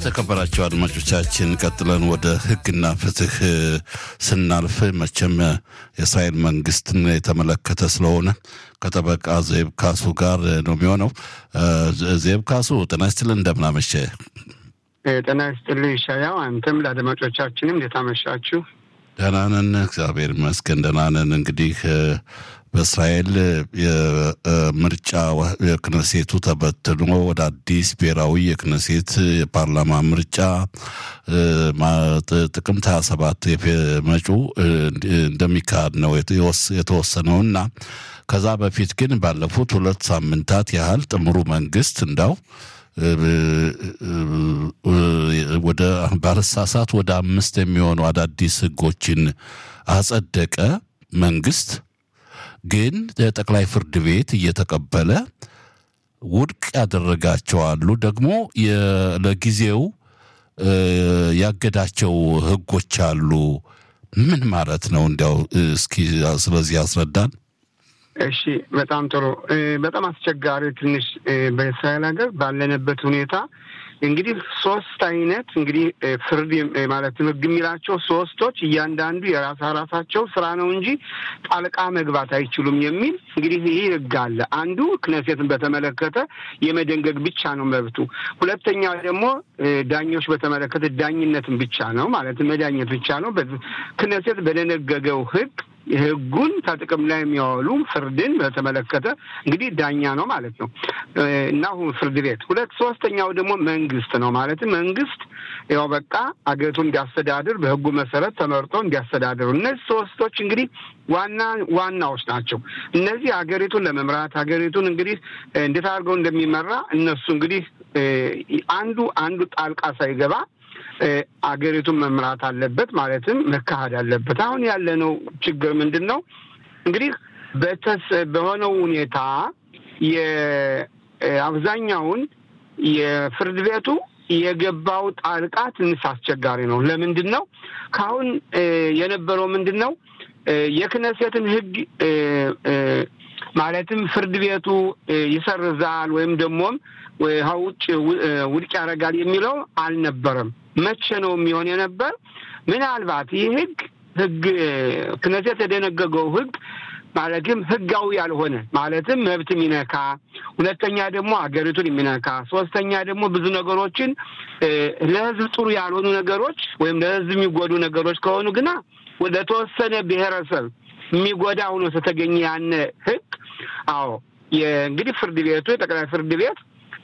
የተከበራቸው አድማጮቻችን ቀጥለን ወደ ሕግና ፍትህ ስናልፍ መቼም የእስራኤል መንግስትን የተመለከተ ስለሆነ ከጠበቃ ዜብ ካሱ ጋር ነው የሚሆነው። ዜብ ካሱ ጤና ይስጥልን፣ እንደምናመሸ ጤና ይስጥልኝ ይሻያው። አንተም ለአድማጮቻችንም እንዴት አመሻችሁ? ደህና ነን፣ እግዚአብሔር ይመስገን ደህና ነን። እንግዲህ በእስራኤል የምርጫ የክነሴቱ ተበትኖ ወደ አዲስ ብሔራዊ የክነሴት የፓርላማ ምርጫ ጥቅምት 27 መጪው እንደሚካሄድ ነው የተወሰነውና ከዛ በፊት ግን ባለፉት ሁለት ሳምንታት ያህል ጥምሩ መንግስት እንዳው ወደ ባለሳሳት ወደ አምስት የሚሆኑ አዳዲስ ህጎችን አጸደቀ መንግስት ግን ጠቅላይ ፍርድ ቤት እየተቀበለ ውድቅ ያደረጋቸው አሉ። ደግሞ ለጊዜው ያገዳቸው ህጎች አሉ። ምን ማለት ነው? እንዲያው እስኪ ስለዚህ ያስረዳን። እሺ፣ በጣም ጥሩ። በጣም አስቸጋሪ ትንሽ በእስራኤል ሀገር ባለንበት ሁኔታ እንግዲህ ሶስት አይነት እንግዲህ ፍርድ ማለትም ህግ የሚላቸው ሶስቶች እያንዳንዱ የራሳ ራሳቸው ስራ ነው እንጂ ጣልቃ መግባት አይችሉም የሚል እንግዲህ ይህ ህግ አለ። አንዱ ክነሴትን በተመለከተ የመደንገግ ብቻ ነው መብቱ። ሁለተኛ ደግሞ ዳኞች በተመለከተ ዳኝነትን ብቻ ነው ማለትም መዳኘት ብቻ ነው። ክነሴት በደነገገው ህግ ህጉን ከጥቅም ላይ የሚያወሉ ፍርድን በተመለከተ እንግዲህ ዳኛ ነው ማለት ነው እና ፍርድ ቤት ሁለት ሶስተኛው ደግሞ መንግስት ነው ማለትም መንግስት ያው በቃ አገሪቱን እንዲያስተዳድር በህጉ መሰረት ተመርጦ እንዲያስተዳድሩ እነዚህ ሶስቶች እንግዲህ ዋና ዋናዎች ናቸው። እነዚህ ሀገሪቱን ለመምራት ሀገሪቱን እንግዲህ እንዴት አድርገው እንደሚመራ እነሱ እንግዲህ አንዱ አንዱ ጣልቃ ሳይገባ አገሪቱን መምራት አለበት፣ ማለትም መካሄድ አለበት። አሁን ያለነው ችግር ምንድን ነው? እንግዲህ በተስ በሆነው ሁኔታ የአብዛኛውን የፍርድ ቤቱ የገባው ጣልቃ ትንሽ አስቸጋሪ ነው። ለምንድን ነው? ከአሁን የነበረው ምንድን ነው? የክነሴትን ህግ ማለትም ፍርድ ቤቱ ይሰርዛል ወይም ደግሞም ውጭ ውድቅ ያደርጋል የሚለው አልነበረም። መቼ ነው የሚሆን የነበር? ምናልባት ይህ ህግ ህግ ክነሴት የደነገገው ህግ ማለትም ህጋዊ ያልሆነ ማለትም መብት የሚነካ ሁለተኛ ደግሞ አገሪቱን የሚነካ ሶስተኛ ደግሞ ብዙ ነገሮችን ለህዝብ ጥሩ ያልሆኑ ነገሮች ወይም ለህዝብ የሚጎዱ ነገሮች ከሆኑ ግና ወደ ተወሰነ ብሔረሰብ የሚጎዳ ሆኖ ስለተገኘ ያነ ህግ አዎ እንግዲህ ፍርድ ቤቱ የጠቅላይ ፍርድ ቤት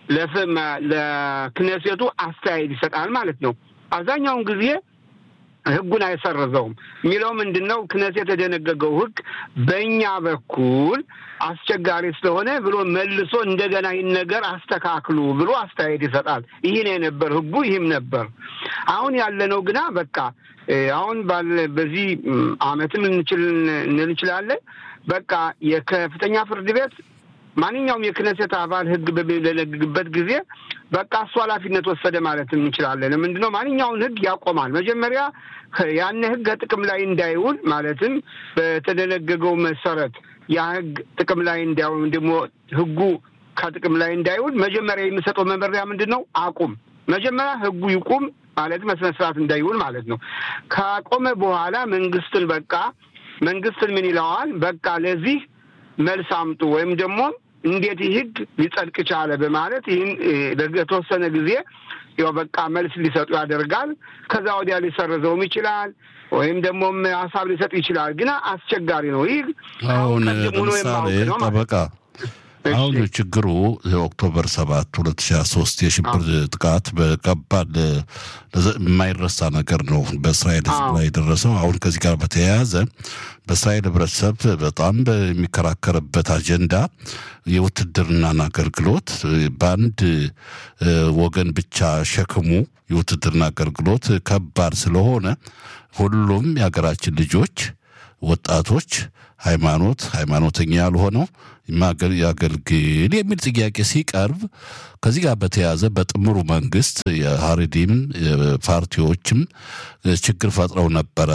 ለክነሴቱ አስተያየት ይሰጣል ማለት ነው። አብዛኛውን ጊዜ ህጉን አይሰረዘውም የሚለው ምንድን ነው? ክነሴት የደነገገው ህግ በእኛ በኩል አስቸጋሪ ስለሆነ ብሎ መልሶ እንደገና ይህን ነገር አስተካክሉ ብሎ አስተያየት ይሰጣል። ይህ ነው የነበር ህጉ፣ ይህም ነበር። አሁን ያለነው ግና በቃ አሁን ባለ በዚህ አመትም እንችል እንችላለን በቃ የከፍተኛ ፍርድ ቤት ማንኛውም የክነሴት አባል ህግ በሚደነግግበት ጊዜ በቃ እሱ ኃላፊነት ወሰደ ማለት እንችላለን። ምንድነው ማንኛውን ህግ ያቆማል። መጀመሪያ ያን ህግ ከጥቅም ላይ እንዳይውል ማለትም በተደነገገው መሰረት ያ ህግ ጥቅም ላይ እንዳይውል ደግሞ ህጉ ከጥቅም ላይ እንዳይውል መጀመሪያ የሚሰጠው መመሪያ ምንድን ነው? አቁም። መጀመሪያ ህጉ ይቁም ማለት መስነ ስርዓት እንዳይውል ማለት ነው። ካቆመ በኋላ መንግስትን በቃ መንግስትን ምን ይለዋል? በቃ ለዚህ መልስ አምጡ ወይም ደግሞ እንዴት ይህ ህግ ሊጸድቅ ቻለ በማለት ይህን ለተወሰነ ጊዜ ያው በቃ መልስ ሊሰጡ ያደርጋል። ከዛ ወዲያ ሊሰርዘውም ይችላል ወይም ደግሞም ሀሳብ ሊሰጥ ይችላል። ግን አስቸጋሪ ነው። ይህ አሁን ለምሳሌ ጠበቃ አሁን ችግሩ ኦክቶበር ሰባት ሁለት ሺ ሶስት የሽብር ጥቃት በከባድ የማይረሳ ነገር ነው በእስራኤል ህዝብ ላይ የደረሰው። አሁን ከዚህ ጋር በተያያዘ በእስራኤል ህብረተሰብ በጣም በሚከራከርበት አጀንዳ የውትድርናን አገልግሎት በአንድ ወገን ብቻ ሸክሙ የውትድርና አገልግሎት ከባድ ስለሆነ ሁሉም የሀገራችን ልጆች ወጣቶች ሃይማኖት ሃይማኖተኛ ያልሆነው ያገልግል የሚል ጥያቄ ሲቀርብ ከዚህ ጋር በተያያዘ በጥምሩ መንግስት የሀሪዲም ፓርቲዎችም ችግር ፈጥረው ነበረ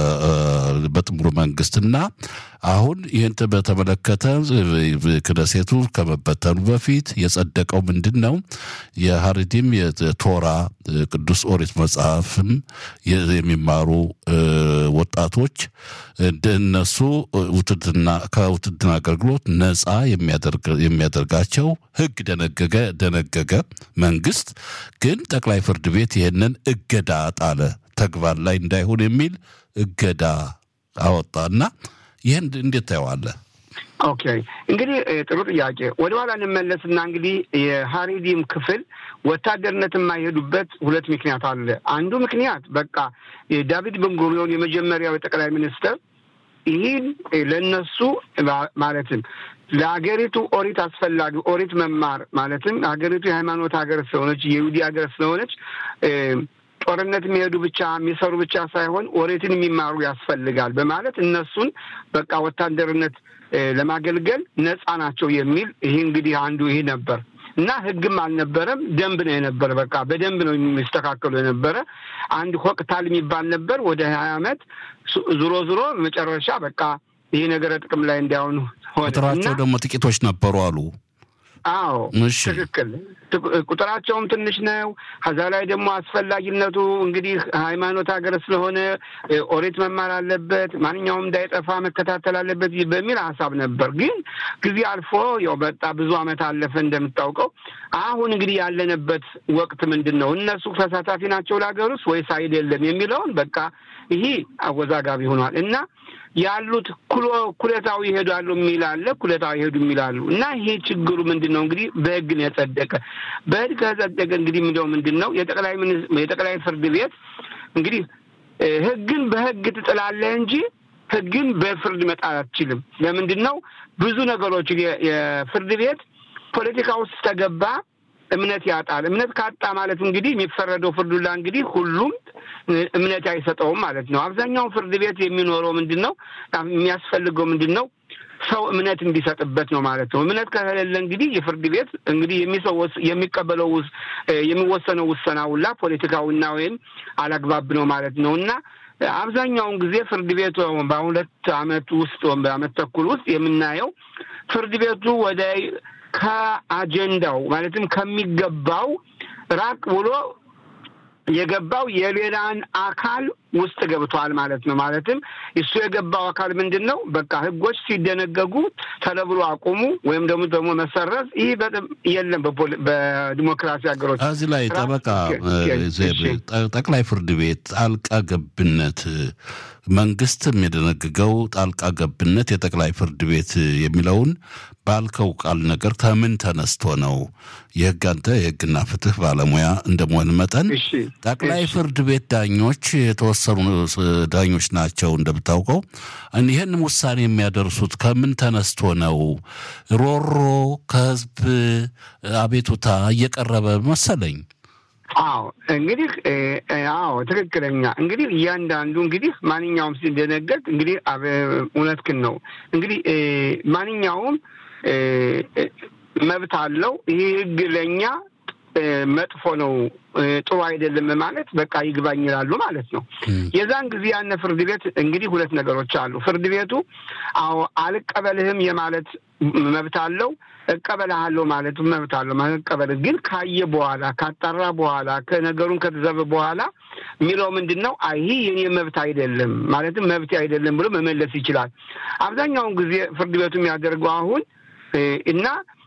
በጥምሩ መንግስት እና አሁን ይህን በተመለከተ ክነሴቱ ከመበተኑ በፊት የጸደቀው ምንድን ነው? የሀሪዲም የቶራ ቅዱስ ኦሪት መጽሐፍም የሚማሩ ወጣቶች እንደነሱ ውትድና ከውትድና አገልግሎት ነፃ የሚያደርጋቸው ህግ ደነገገ ደነገገ። መንግስት ግን ጠቅላይ ፍርድ ቤት ይህንን እገዳ ጣለ። ተግባር ላይ እንዳይሆን የሚል እገዳ አወጣና ይህን እንዴት ታየዋለህ? ኦኬ እንግዲህ ጥሩ ጥያቄ። ወደ ኋላ እንመለስና እንግዲህ የሀሪዲም ክፍል ወታደርነት የማይሄዱበት ሁለት ምክንያት አለ። አንዱ ምክንያት በቃ ዳቪድ ቤንጉሪዮን የመጀመሪያው የጠቅላይ ሚኒስትር ይህን ለነሱ ማለትም ለሀገሪቱ ኦሪት አስፈላጊ ኦሪት መማር ማለትም ሀገሪቱ የሃይማኖት ሀገር ስለሆነች የይሁዲ ሀገር ስለሆነች ጦርነት የሚሄዱ ብቻ የሚሰሩ ብቻ ሳይሆን ኦሪትን የሚማሩ ያስፈልጋል በማለት እነሱን በቃ ወታደርነት ለማገልገል ነፃ ናቸው የሚል ይህ እንግዲህ አንዱ ይህ ነበር እና ህግም አልነበረም፣ ደንብ ነው የነበረ። በቃ በደንብ ነው የሚስተካከሉ የነበረ። አንድ ሆቅታል የሚባል ነበር ወደ ሀያ ዓመት ዙሮ ዙሮ መጨረሻ በቃ ይህ ነገረ ጥቅም ላይ እንዳይሆኑ ሆነ። ቁጥራቸው ደግሞ ጥቂቶች ነበሩ አሉ። አዎ ትክክል። ቁጥራቸውም ትንሽ ነው። ከዛ ላይ ደግሞ አስፈላጊነቱ እንግዲህ ሃይማኖት ሀገር ስለሆነ ኦሪት መማር አለበት፣ ማንኛውም እንዳይጠፋ መከታተል አለበት በሚል ሀሳብ ነበር። ግን ጊዜ አልፎ ያው በጣ ብዙ ዓመት አለፈ እንደምታውቀው። አሁን እንግዲህ ያለንበት ወቅት ምንድን ነው? እነሱ ተሳታፊ ናቸው ለሀገር ውስጥ ወይስ አይደለም የሚለውን በቃ ይሄ አወዛጋቢ ሆኗል እና ያሉት ኩለታዊ ይሄዳሉ የሚል አለ፣ ኩለታዊ ይሄዱ የሚላሉ እና ይሄ ችግሩ ምንድን ነው እንግዲህ በህግ ነው የጸደቀ። በህግ ከጸደቀ እንግዲህ ምንድነው ምንድን ነው የጠቅላይ የጠቅላይ ፍርድ ቤት እንግዲህ ህግን በህግ ትጥላለህ እንጂ ህግን በፍርድ መጣል አትችልም። ለምንድን ነው ብዙ ነገሮች የፍርድ ቤት ፖለቲካ ውስጥ ተገባ እምነት ያጣል። እምነት ካጣ ማለት እንግዲህ የሚፈረደው ፍርዱላ እንግዲህ ሁሉም እምነት አይሰጠውም ማለት ነው። አብዛኛውን ፍርድ ቤት የሚኖረው ምንድን ነው የሚያስፈልገው ምንድን ነው ሰው እምነት እንዲሰጥበት ነው ማለት ነው። እምነት ከሌለ እንግዲህ የፍርድ ቤት እንግዲህ የሚሰወስ የሚቀበለው የሚወሰነው ውሰና ሁላ ፖለቲካዊና ወይም አላግባብ ነው ማለት ነው እና አብዛኛውን ጊዜ ፍርድ ቤቱ በሁለት አመት ውስጥ በአመት ተኩል ውስጥ የምናየው ፍርድ ቤቱ ወደ ከአጀንዳው ማለትም ከሚገባው ራቅ ብሎ የገባው የሌላን አካል ውስጥ ገብቷል ማለት ነው። ማለትም እሱ የገባው አካል ምንድን ነው? በቃ ህጎች ሲደነገጉ ተለብሎ አቁሙ ወይም ደግሞ ደግሞ መሰረዝ ይህ የለም በዲሞክራሲ ሀገሮች። እዚህ ላይ ጠበቃ ጠቅላይ ፍርድ ቤት ጣልቃ ገብነት መንግስትም የደነገገው ጣልቃ ገብነት የጠቅላይ ፍርድ ቤት የሚለውን ባልከው ቃል ነገር ከምን ተነስቶ ነው? የህግ አንተ የህግና ፍትህ ባለሙያ እንደመሆን መጠን ጠቅላይ ፍርድ ቤት ዳኞች የተወሰኑ ዳኞች ናቸው እንደምታውቀው። ይህን ውሳኔ የሚያደርሱት ከምን ተነስቶ ነው? ሮሮ ከህዝብ አቤቱታ እየቀረበ መሰለኝ። አዎ እንግዲህ አዎ ትክክለኛ እንግዲህ እያንዳንዱ እንግዲህ ማንኛውም ሲደነገግ እንግዲህ እውነትክን ነው እንግዲህ ማንኛውም መብት አለው። ይህ ህግ ለእኛ መጥፎ ነው ጥሩ አይደለም ማለት በቃ ይግባኝ ይላሉ ማለት ነው። የዛን ጊዜ ያነ ፍርድ ቤት እንግዲህ ሁለት ነገሮች አሉ። ፍርድ ቤቱ አዎ አልቀበልህም የማለት መብት አለው። እቀበልሃለሁ ማለት መብት አለው። መቀበል ግን ካየ በኋላ ካጣራ በኋላ ከነገሩን ከተዘበ በኋላ የሚለው ምንድን ነው? አይ ይህ የኔ መብት አይደለም ማለትም መብት አይደለም ብሎ መመለስ ይችላል። አብዛኛውን ጊዜ ፍርድ ቤቱ የሚያደርገው አሁን እና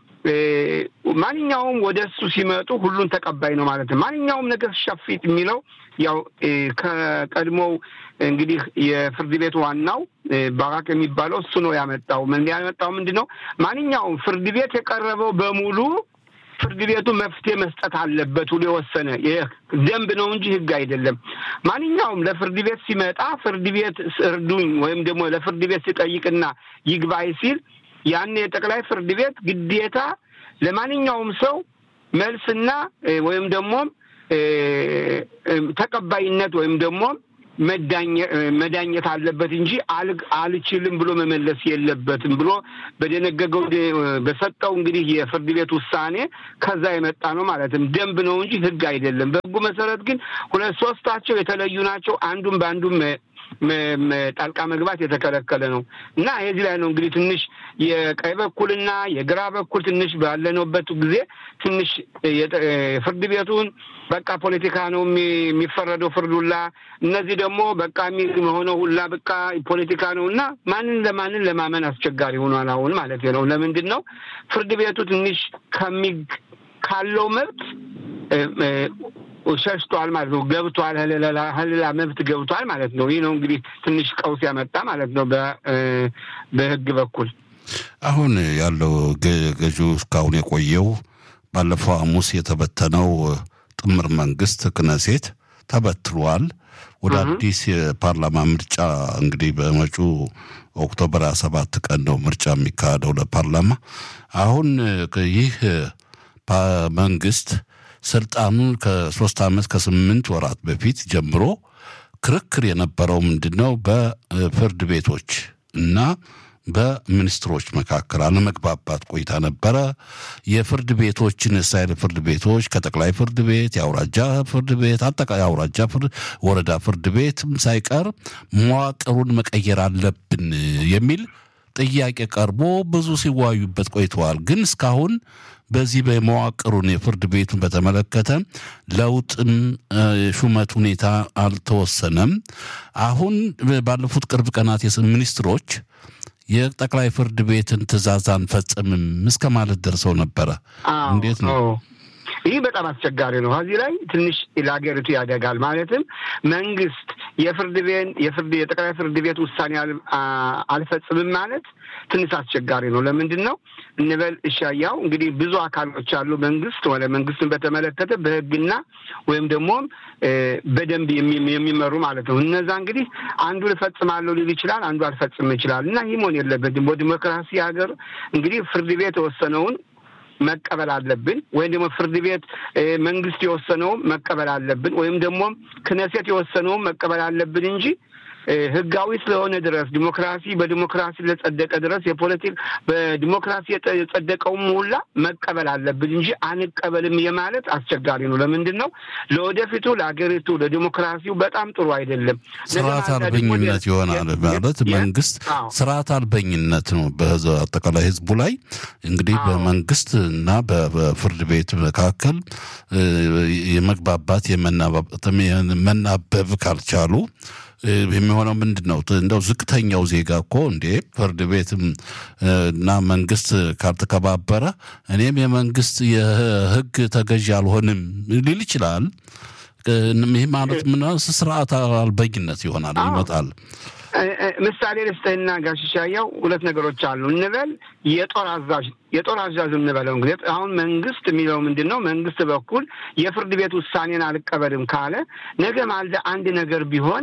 ማንኛውም ወደ እሱ ሲመጡ ሁሉን ተቀባይ ነው ማለት ነው። ማንኛውም ነገር ሸፊት የሚለው ያው ከቀድሞው እንግዲህ የፍርድ ቤት ዋናው ባራክ የሚባለው እሱ ነው ያመጣው። ምን ያመጣው ምንድን ነው? ማንኛውም ፍርድ ቤት የቀረበው በሙሉ ፍርድ ቤቱ መፍትሄ መስጠት አለበት ብሎ የወሰነ ደንብ ነው እንጂ ሕግ አይደለም። ማንኛውም ለፍርድ ቤት ሲመጣ ፍርድ ቤት እርዱኝ ወይም ደግሞ ለፍርድ ቤት ሲጠይቅና ይግባይ ሲል ያን የጠቅላይ ፍርድ ቤት ግዴታ ለማንኛውም ሰው መልስና ወይም ደግሞ ተቀባይነት ወይም ደግሞ መዳኘት አለበት እንጂ አልችልም ብሎ መመለስ የለበትም ብሎ በደነገገው በሰጠው እንግዲህ የፍርድ ቤት ውሳኔ ከዛ የመጣ ነው ማለትም ደንብ ነው እንጂ ሕግ አይደለም። በሕጉ መሰረት ግን ሁለት ሶስታቸው የተለዩ ናቸው። አንዱም በአንዱም ጣልቃ መግባት የተከለከለ ነው እና የዚህ ላይ ነው እንግዲህ ትንሽ የቀኝ በኩልና የግራ በኩል ትንሽ ባለነውበት ጊዜ ትንሽ ፍርድ ቤቱን በቃ ፖለቲካ ነው የሚፈረደው ፍርድ ሁላ እነዚህ ደግሞ በቃ የሚሆነው ሁላ በቃ ፖለቲካ ነው እና ማንን ለማንን ለማመን አስቸጋሪ ሆኗል አሁን ማለት ነው። ለምንድን ነው ፍርድ ቤቱ ትንሽ ከሚ ካለው መብት ሸሽቷል ማለት ነው። ገብቷል፣ ህልላ መብት ገብቷል ማለት ነው። ይህ ነው እንግዲህ ትንሽ ቀውስ ያመጣ ማለት ነው በህግ በኩል አሁን ያለው ገዢው እስካሁን የቆየው ባለፈው ሐሙስ የተበተነው ጥምር መንግስት ክነሴት ተበትሏል። ወደ አዲስ የፓርላማ ምርጫ እንግዲህ በመጪው ኦክቶበር ሀያ ሰባት ቀን ነው ምርጫ የሚካሄደው ለፓርላማ። አሁን ይህ መንግስት ስልጣኑን ከሶስት ዓመት ከስምንት ወራት በፊት ጀምሮ ክርክር የነበረው ምንድን ነው? በፍርድ ቤቶች እና በሚኒስትሮች መካከል አለመግባባት ቆይታ ነበረ። የፍርድ ቤቶችን እስራኤል ፍርድ ቤቶች ከጠቅላይ ፍርድ ቤት፣ የአውራጃ ፍርድ ቤት፣ አጠቃላይ የአውራጃ ፍርድ ወረዳ ፍርድ ቤትም ሳይቀር መዋቅሩን መቀየር አለብን የሚል ጥያቄ ቀርቦ ብዙ ሲዋዩበት ቆይተዋል። ግን እስካሁን በዚህ በመዋቅሩን የፍርድ ቤቱን በተመለከተ ለውጥም ሹመት ሁኔታ አልተወሰነም። አሁን ባለፉት ቅርብ ቀናት ሚኒስትሮች የጠቅላይ ፍርድ ቤትን ትዕዛዝ አንፈጽምም እስከ ማለት ደርሰው ነበረ። እንዴት ነው? ይህ በጣም አስቸጋሪ ነው። ከዚህ ላይ ትንሽ ለሀገሪቱ ያደጋል። ማለትም መንግስት የፍርድ ቤት የፍርድ የጠቅላይ ፍርድ ቤት ውሳኔ አልፈጽምም ማለት ትንሽ አስቸጋሪ ነው። ለምንድን ነው እንበል እሻያው እንግዲህ ብዙ አካሎች አሉ። መንግስት ወደ መንግስትን በተመለከተ በህግና ወይም ደግሞ በደንብ የሚመሩ ማለት ነው። እነዛ እንግዲህ አንዱ ልፈጽማለሁ ሊል ይችላል፣ አንዱ አልፈጽም ይችላል እና ይህ መሆን የለበትም። በዲሞክራሲ ሀገር እንግዲህ ፍርድ ቤት የወሰነውን መቀበል አለብን። ወይም ደግሞ ፍርድ ቤት መንግስት የወሰነውን መቀበል አለብን። ወይም ደግሞ ክነሴት የወሰነውን መቀበል አለብን እንጂ ህጋዊ ስለሆነ ድረስ ዲሞክራሲ በዲሞክራሲ ለጸደቀ ድረስ የፖለቲክ በዲሞክራሲ የጸደቀውም ሁላ መቀበል አለብን እንጂ አንቀበልም የማለት አስቸጋሪ ነው። ለምንድን ነው? ለወደፊቱ ለሀገሪቱ ለዲሞክራሲው በጣም ጥሩ አይደለም። ስርዓት አልበኝነት ይሆናል ማለት መንግስት ስርዓት አልበኝነት ነው በአጠቃላይ ህዝቡ ላይ እንግዲህ በመንግስት እና በፍርድ ቤት መካከል የመግባባት የመናበብ ካልቻሉ የሚሆነው ምንድን ነው? እንደው ዝቅተኛው ዜጋ እኮ እንዴ ፍርድ ቤትም እና መንግስት ካልተከባበረ እኔም የመንግስት የህግ ተገዥ አልሆንም ሊል ይችላል። ይህ ማለት ምን ስርዓት አልበኝነት ይሆናል ይመጣል። ምሳሌ ልስጥህና ጋሽሻያው ሁለት ነገሮች አሉ እንበል የጦር አዛዥ የጦር አዛዥ እንበለው እንግዲህ አሁን መንግስት የሚለው ምንድን ነው? መንግስት በኩል የፍርድ ቤት ውሳኔን አልቀበልም ካለ ነገ ማልደ አንድ ነገር ቢሆን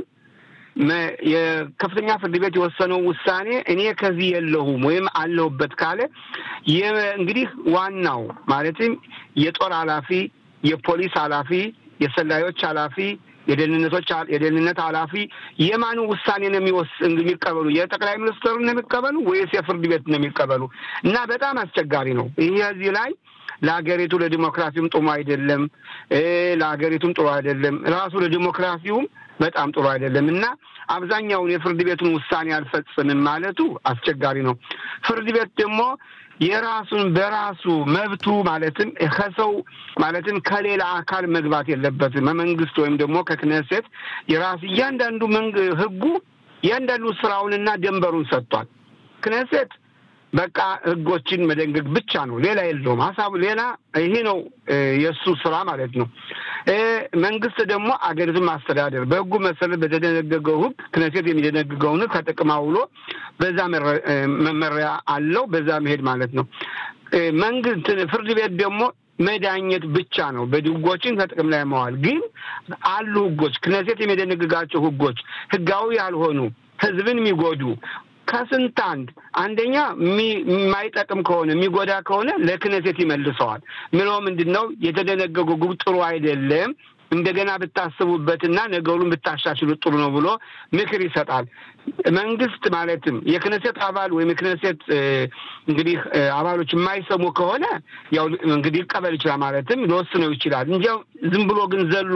የከፍተኛ ፍርድ ቤት የወሰነው ውሳኔ እኔ ከዚህ የለሁም ወይም አለሁበት ካለ እንግዲህ ዋናው ማለትም የጦር ኃላፊ፣ የፖሊስ ኃላፊ፣ የሰላዮች ኃላፊ፣ የደህንነቶች የደህንነት ኃላፊ የማኑ ውሳኔ ነው የሚቀበሉ? የጠቅላይ ሚኒስትሩ ነው የሚቀበሉ ወይስ የፍርድ ቤት ነው የሚቀበሉ? እና በጣም አስቸጋሪ ነው ይህ እዚህ ላይ ለሀገሪቱ ለዲሞክራሲውም ጥሩ አይደለም። ለሀገሪቱም ጥሩ አይደለም። ራሱ ለዲሞክራሲውም በጣም ጥሩ አይደለም እና አብዛኛውን የፍርድ ቤቱን ውሳኔ አልፈጽምም ማለቱ አስቸጋሪ ነው። ፍርድ ቤት ደግሞ የራሱን በራሱ መብቱ ማለትም ከሰው ማለትም ከሌላ አካል መግባት የለበትም። መንግስት ወይም ደግሞ ከክነሴት የራሱ እያንዳንዱ ህጉ እያንዳንዱ ስራውንና ደንበሩን ሰጥቷል። ክነሴት በቃ ህጎችን መደንገግ ብቻ ነው፣ ሌላ የለውም። ሀሳቡ ሌላ ይሄ ነው የእሱ ስራ ማለት ነው። መንግስት ደግሞ አገሪቱን ማስተዳደር በህጉ መሰረት በተደነገገው ህግ ክነሴት የሚደነግገውን ህግ ከጥቅም አውሎ በዛ መመሪያ አለው፣ በዛ መሄድ ማለት ነው። መንግስት ፍርድ ቤት ደግሞ መዳኘት ብቻ ነው። በህጎችን ከጥቅም ላይ መዋል ግን አሉ ህጎች ክነሴት የሚደነግጋቸው ህጎች ህጋዊ ያልሆኑ ህዝብን የሚጎዱ ከስንት አንድ አንደኛ የማይጠቅም ከሆነ የሚጎዳ ከሆነ ለክነሴት ይመልሰዋል። ምለው ምንድን ነው የተደነገገው ግብ ጥሩ አይደለም። እንደገና ብታስቡበትና ነገሩን ብታሻሽሉት ጥሩ ነው ብሎ ምክር ይሰጣል። መንግስት ማለትም የክነሴት አባል ወይም የክነሴት እንግዲህ አባሎች የማይሰሙ ከሆነ ያው እንግዲህ ይቀበል ይችላል ማለትም ሊወስነው ይችላል እንጂ ዝም ብሎ ግን ዘሎ